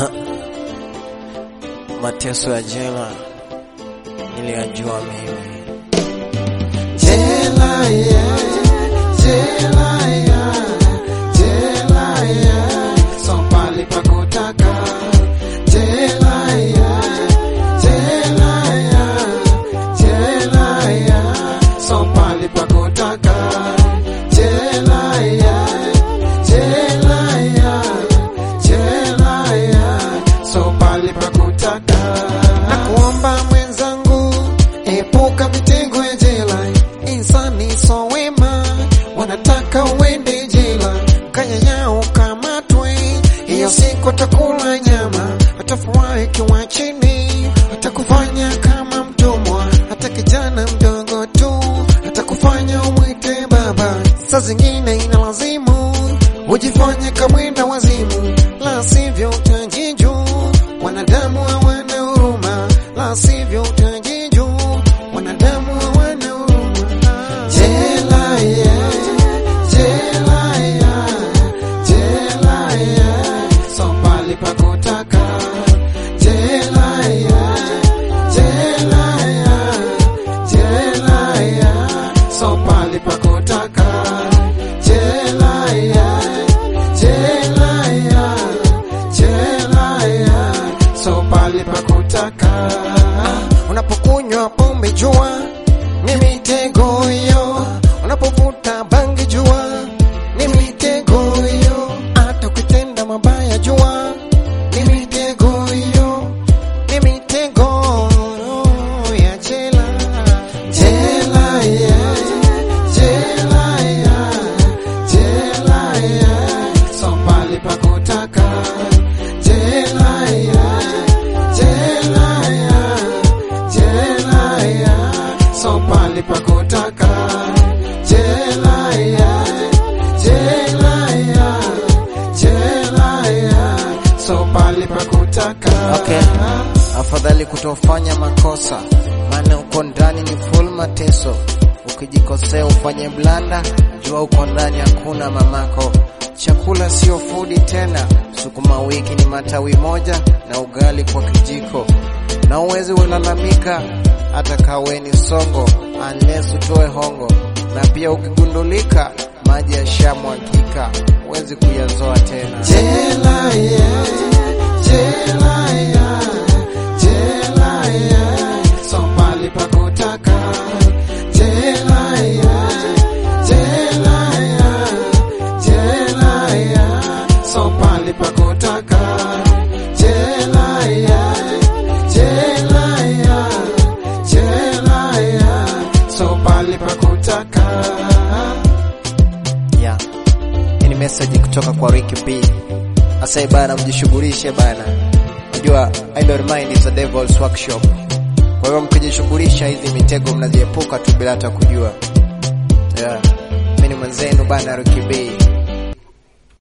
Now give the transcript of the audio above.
mateso ya jela niliyajua mimi. Jela ya, jela ya, jela ya, so pali pa kutaka. Jela ya, jela ya, jela ya, so pali pa kutaka. Jela ya, jela ya, jela ya, so pali pa kutaka. Nakuomba mwenzangu, epuka mitego ya jela. Insani so wema, wanataka uende jela, kanyanya ukamatwe. Hiyo siku atakula nyama, atafurahi kiwa chini, atakufanya kama mtumwa, hata kijana mdogo tu, atakufanya umwite baba. Saa zingine inalazimu ujifanye kamwenda wazimu, la sivyo utajiju. Wanadamu hawana huruma, la sivyo utajiju. Wanadamu hawana huruma. Jela ya, jela ya, jela ya, so pali pa kutaka. Jela ya, jela ya, jela ya, so pali pa kutaka. Jela ya, jela ya, jela ya, so pali pa kutaka. Unapokunywa pombe jua ni mitego hiyo, unapovuta bangi jua ni mitego hiyo, hata ukitenda mabaya jua ni mitego hiyo, ni mitego ya jela. Jela ya, jela ya, jela ya, so pali pa kutaka. Jela ya, jela ya, jela ya, so pali pa kutaka. Jela ya, jela ya, jela ya, so pali pa kutaka. Okay. Afadhali kutofanya makosa, maana uko ndani ni full mateso. Ukijikosea ufanye blanda, jua uko ndani hakuna mamako. Chakula sio fudi tena, sukuma wiki ni matawi moja na ugali kwa kijiko, na uwezi ulalamika hata kaweni songo unless utoe hongo, na pia ukigundulika maji yashamwagika, huwezi kuyazoa tena. Jela ya, jela ya, jela ya, so pali pa kutaka. Jela ya, jela ya, jela ya, so pali pa kutaka. Jela ya, jela ya, jela ya, so pali pa kutaka. Yeah. Hii ni message kutoka kwa Ricky B. Asai bana, mjishughulishe bana. Unajua idle mind is a devil's workshop. Kwa hiyo mkijishughulisha hizi mitego mnaziepuka tu bila hata kujua. Yeah. Mimi ni mwenzenu bana Ricky B.